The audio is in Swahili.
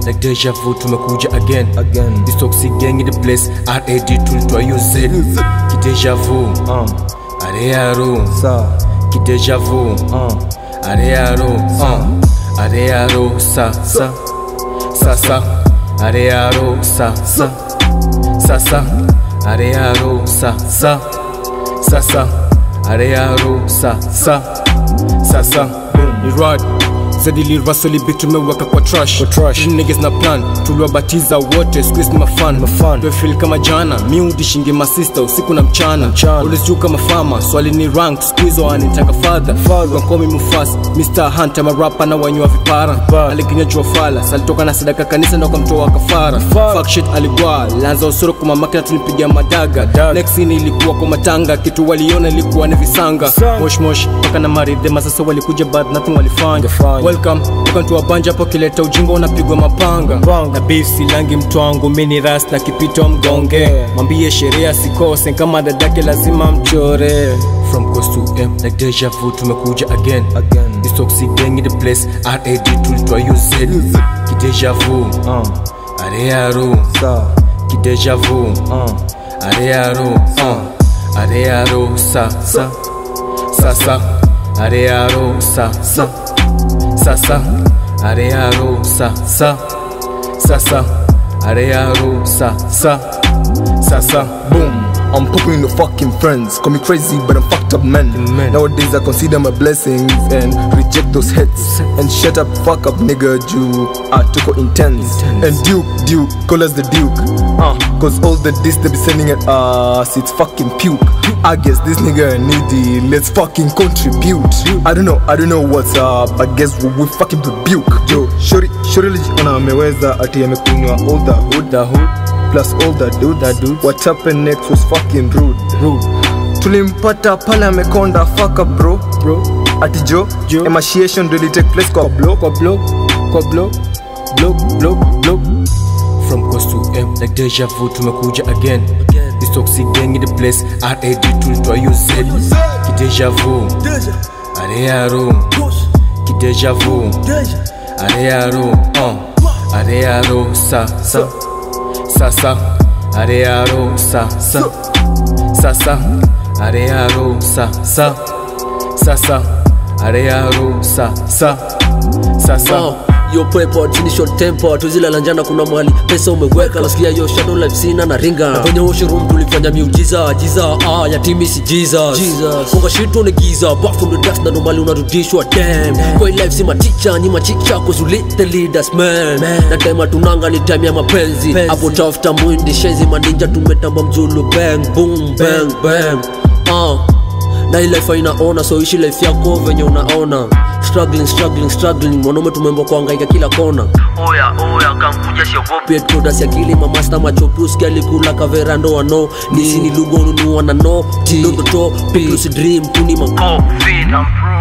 like deja vu tumekuja again Again. this toxic gang in the place rad tulitwa uz kideja vu Uh, arearo sa, kideja vu uh, arearo uh, arearo sa sa sa sa arearo sa sa sa sa arearo sa sa sa sa arearo sa sa sa sa ni rod zadili rasoli big tumeweka kwa trash Kwa trash. These niggas na plan tuliwabatiza wote squeeze ni mafan Mafan. feel kama jana mi udishingi masista usiku na mchana Mchana. Always juu kama fama swali ni rank squeeze wanitaka father Father. wakomi mufasa Mr. Hunter marapa na wanywa vipara Vipara. alikinya jua fala salitoka na sadaka kanisa ndo kamtoa kafara Kafara. fuck shit aligwa lanza usoro kwa mamake na tulipiga madaga Madaga. next scene ilikuwa kwa matanga kitu waliona ilikuwa ni visanga Visanga. mosh mosh mpaka na maridhema sasa walikuja but nothing walifanya Walifanya. welcome welcome to abanja hapo kileta ujinga unapigwa mapanga Mapanga. na beef silangi mtwangu mini ras na kipito mgonge mwambie sheria sikose kama dadake lazima mchore from coast to m like deja vu tumekuja again again. this toxic gang in the place rad tulitwa uz kideja vu Uh, arearo sa, kideja vu uh, arearo uh, arearo sa sa sa sa arearo sa sa sa sa arearo sa sa sa sa arearo sa sa sa sa Boom. I'm popping the fucking friends. Call me crazy, but I'm fucked up man. Man. Nowadays I consider my blessings and reject those hits. And shut up, fuck up, nigga. Jew. I took it intense. Intense. And Duke, Duke, call us the Duke. Uh, cause all the diss they be sending at us, it's fucking puke. I guess this nigga needy. Let's fucking contribute. I don't know, I don't know what's up. I guess we, we fucking rebuke. Yo, shori, shori ona ameweza ati amekunywa all the hood. the hood plus all the dudes. The dudes. What happened next was fucking rude. rude Tulimpata pale amekonda fuck up bro. bro Ati jo, Jo. emaciation really take place kwa block. kwa blow kwa blow blow blow blow from coast to m like deja vu tumekuja again this toxic gang in the place rad tulitwa uz kideja vu arearo kideja vu arearo uh, arearo sa sa sa sa arearo sa sa sa sa arearo sa sa sa sa arearo sa sa sa sa Uh, yo pepo chini short temper tuzilala njana kuna mali pesa umeweka nasikia yo shadow life sina na ringa na kwenye washroom tulifanya miujiza jiza ah ya timi si jesus jesus funga shit on giza back from the dust na normally unarudishwa damn kwa hii life si maticha ni machicha cause you lit the leaders man, na time tunanga ni time ya mapenzi hapo tafuta mwindi shenzi maninja tumetamba mzulu bang boom bang bang uh na hii life inaona so ishi life yako venye unaona struggling struggling struggling mwanaume tumembo kuangaika kila kona oya oya kamkuja siogopi todas ya kili mamasta machopuski alikula kavera ndo wano nisi ni lugo nunua na no tindototo plus dream tuni makofi